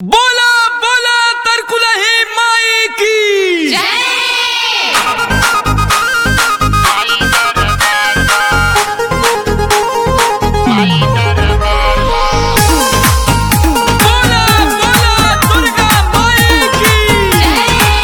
बोला बोला तरकुलही माई की बोला बोला दुर्गा माई की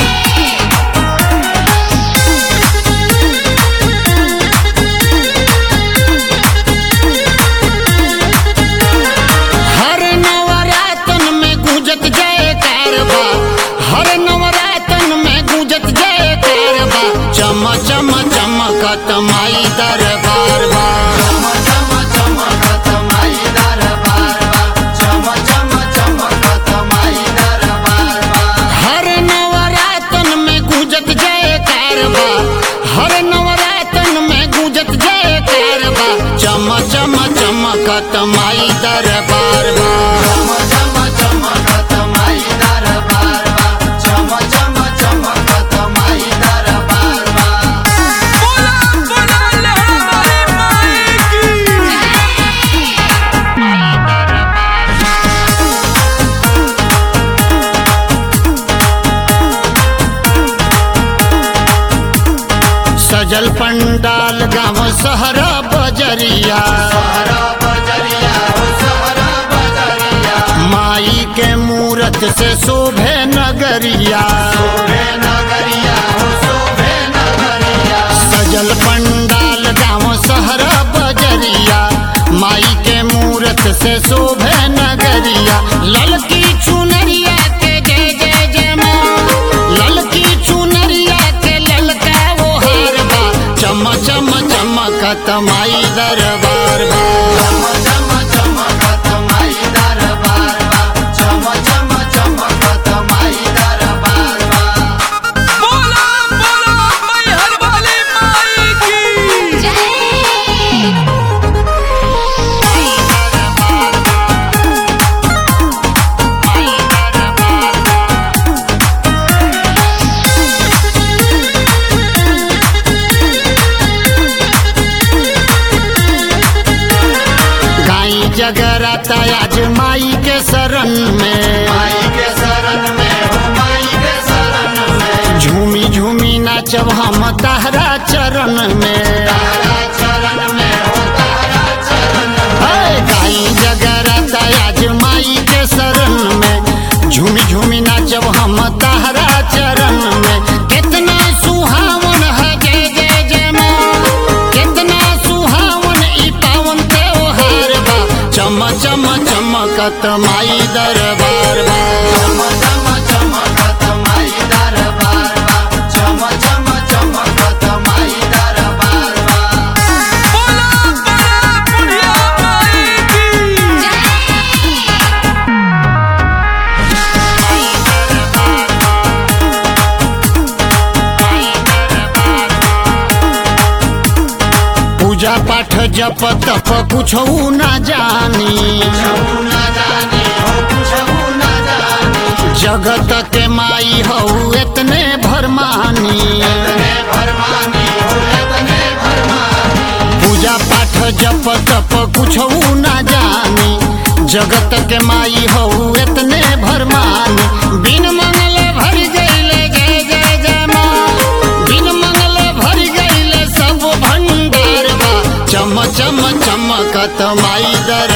हर नवरातन में गूंजत जय कारबा हर नवरातन में गूंजत जय कारबा चम चम चमकत माई दरबार बा चम चम चमकत माई दरबार बा चम चम चमकत माई दरबार बा हर नवरातन में गूंजत जय कारबा हर नवरातन में गूंजत जय कारबा चम चम चमकत माई दरबार बा चम चम चमकत माई दरबार बा चम चम चमकत माई दरबार बा बोला बोला लहरारी माई की सजल पंडाल गाँव सहरा बजरिया माई के मूरत से शोभे नगरिया सजल पंडाल गाँव सहरा बजरिया माई के मूरत से शोभे नगरिया ललकी चुनरिया के जय जय जय माँ ललकी चुनरिया के ललका वो हार बा चम चम चमकत माई दरबार बा चम चम चमकत माई दरबार बा चम चम चमकत माई दरबार बा बोला बोला मैहर वाली माई की गाई जगराता आज माई के शरण में माई के शरण में हो माई के शरण में झूमी झूमी नाचब हम ताहरा चरण में ताहरा चरण में हो ताहरा चरण में गाई जगराता आज माई के शरण में झूमी झूमी नाचब हम ताहरा चरण में कितना सुहावन है जय जय जय माँ कितना सुहावन ई पावन त्योहार बा चम चम चमकत माई दरबार बा चम चम चमकत माई दरबार बा चम चम चमकत माई दरबार बा बोला बोला बुढ़िया माई की पूजा पाठ जप तप कुछ ना जानी जगत के माई हो इतने भरमानी पूजा पाठ जप तप कुछ ना जानी जगत के माई हो इतने भरमानी बिन मंगल भर गईले जय जय जय माँ बिन मंगल भर गईले सब भंडार बा चम चम चमकत माई दर